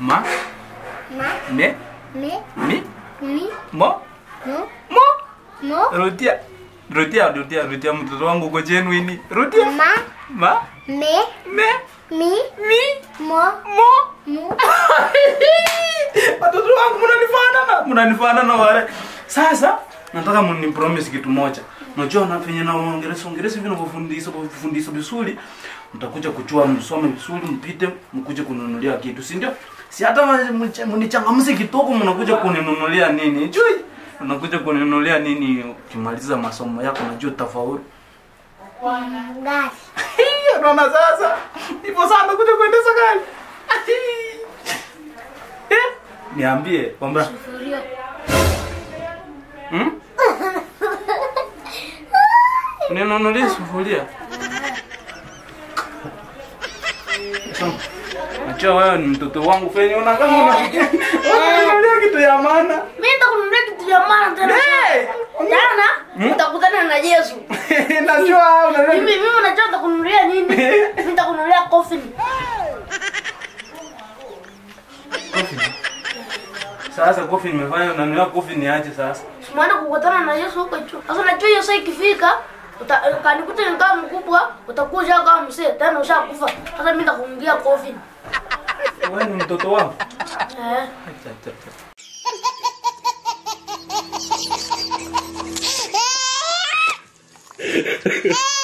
Ma, Ma. me, Me. mi, Mi. mo, Mo. mo. Mo. Rudia. Rudia, rudia, rudia mtoto wangu uko genuine. Rudia. Ma. Ma, Me. me, Mi. mi, Mo. mo. Mo. Watoto wangu mnanifanana, mnanifanana wale. Sasa nataka mnipromise kitu moja. Unajua na venye na Uingereza Uingereza hivi navyofundisha kufundisha vizuri, mtakuja kuchua msome vizuri, mpite mkuje kununulia kitu, si ndio? Si hata mnichangamse kidogo, mnakuja kuninunulia nini? Chui, unakuja kuninunulia nini? Ukimaliza masomo yako najua utafaulu. Gari. Unaona sasa? Ipo sana kuja kuendesha gari. Eh? Niambie kwamba Sufuria. Hmm? Ninunulie sufuria. So, Najua wewe ni mtoto wangu fenye una kama unafikia. Unanunulia kitu ya maana. Mimi nitakununulia kitu ya maana tena. Hey! Jana utakutana na Yesu. Najua unanunulia. Mimi mimi unajua nitakununulia nini? Mimi nitakununulia coffin. Coffin. Sasa coffin nimefanya unanunulia coffin niache sasa. Simuenda kukutana na Yesu huko juu. Sasa najua hiyo saa ikifika uta- kanikuta nikawa mkubwa utakuja kama mzee tena ushakufa. Sasa mimi nitakununulia coffin. Wewe ni mtoto wangu. Eh. Acha acha acha. Ha